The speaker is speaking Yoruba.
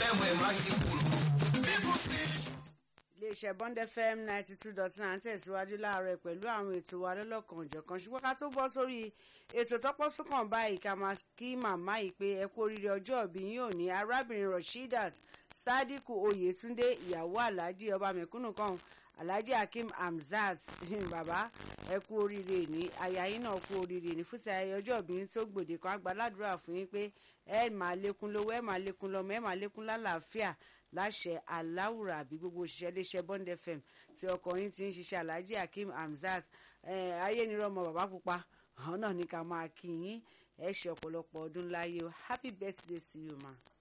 fm ẹ̀ máa yí kúrò. iléeṣẹ́ bond fm ninety two dot nine tẹ̀síwájú láàárọ̀ pẹ̀lú àwọn ètò wa lọ́lọ́kan òjọ̀kan ṣùgbọ́n ká tó bọ́ sórí ètò tọ́pọ́ súnkàn báyìí ká máa kí màmá yìí pé ẹ kú oríire ọjọ́ ìbí yín òní arábìnrin rasheedat sadiku oyetunde ìyàwó alhaji ọba mẹ̀kúnnù kan alhaji hakeem hamzat bàbá ẹ kú oríire ní aya yín náà kú oríire ní fúnti ayẹyẹ ọjọ́ ìbí yín tó gbòde kan àgbàládùra fún yín pé ẹ máa lékún lówó ẹ máa lékún lọ́mọ ẹ máa lékún lálàáfíà láṣẹ aláwùrà àbí gbogbo òṣìṣẹ́ iléeṣẹ́ bond fm tí ọkọ yín ti ń ṣiṣẹ́ alhaji hakeem hamzat ayé ni rọmọ bàbá pupa àwọn náà ní ká máa kí yín ẹ ṣe ọ̀pọ̀lọpọ̀ ọdún láyé o happy birthday to you ma.